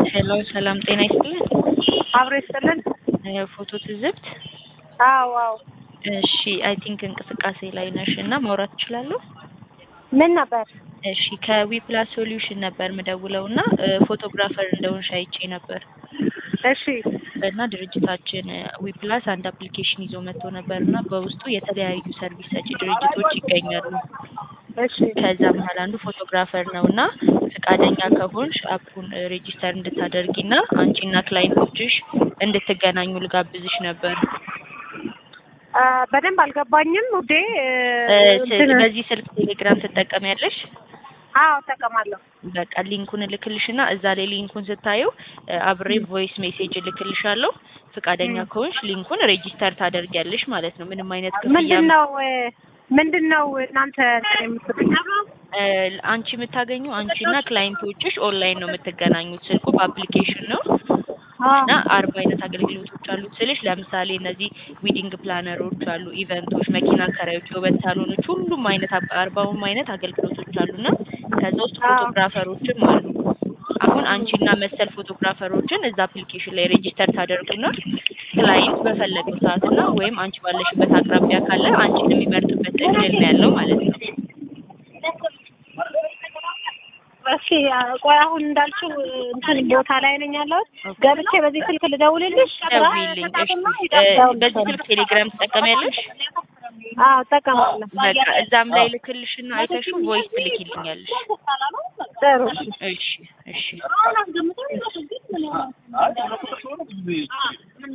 ሄሎ ሰላም ጤና ይስጥልን። አብሮ ይስጥልን። ፎቶ ትዝብት። አዎ አዎ። እሺ አይ ቲንክ እንቅስቃሴ ላይ ነሽ እና ማውራት ትችላለሁ? ምን ነበር? እሺ ከዊፕላስ ሶሉሽን ነበር ምደውለው እና ፎቶግራፈር እንደሆንሽ አይቼ ነበር እሺ እና ድርጅታችን ዊፕላስ አንድ አፕሊኬሽን ይዞ መጥቶ ነበር እና በውስጡ የተለያዩ ሰርቪስ ሰጪ ድርጅቶች ይገኛሉ። እሺ ከዛ መሀል አንዱ ፎቶግራፈር ነው እና ፈቃደኛ ከሆንሽ አፑን ሬጂስተር እንድታደርጊ እና አንቺና ክላይንቶችሽ እንድትገናኙ ልጋብዝሽ ነበር። አ፣ በደንብ አልገባኝም ውዴ። እ፣ እንትን በዚህ ስልክ ቴሌግራም ትጠቀሚያለሽ? አዎ እጠቀማለሁ። በቃ ሊንኩን እልክልሽና እዛ ላይ ሊንኩን ስታዩ አብሬ ቮይስ ሜሴጅ እልክልሻለሁ። ፈቃደኛ ከሆንሽ ሊንኩን ሬጂስተር ታደርጊያለሽ ማለት ነው። ምንም አይነት ክፍያ ምንድን ነው ምንድን ነው እናንተ የምትሰጡኝ? እ፣ አንቺ የምታገኙ አንቺና ክላይንቶችሽ ኦንላይን ነው የምትገናኙት። ስልኩ በአፕሊኬሽን ነው እና አርባ አይነት አገልግሎቶች አሉት ስልሽ፣ ለምሳሌ እነዚህ ዊዲንግ ፕላነሮች አሉ፣ ኢቨንቶች፣ መኪና አከራዮች፣ የውበት ሳሎኖች፣ ሁሉም አይነት አርባውም አይነት አገልግሎቶች አሉና ከዛ ውስጥ አዎ። ፎቶግራፈሮችም አሉ። አሁን አንቺና መሰል ፎቶግራፈሮችን እዛ አፕሊኬሽን ላይ ሬጂስተር ታደርጉና ክላይንት በፈለገው ሰዓትና ወይም አንቺ ባለሽበት አቅራቢያ ካለ አንቺን የሚመርጥበት እድል ነው ያለው ማለት ነው። እሺ ቆይ አሁን እንዳልሽው እንትን ቦታ ላይ ነኝ ያለሁት። ገብቼ በዚህ ስልክ ልደውልልሽ? ደውዪልኝ። እሺ እ፣ በዚህ ስልክ ቴሌግራም ትጠቀሚያለሽ? አዎ እጠቀማለሁ። በቃ እዛም ላይ ልክልሽና አይተሽው ቮይስ ትልኪልኛለሽ። ጥሩ እሺ እሺ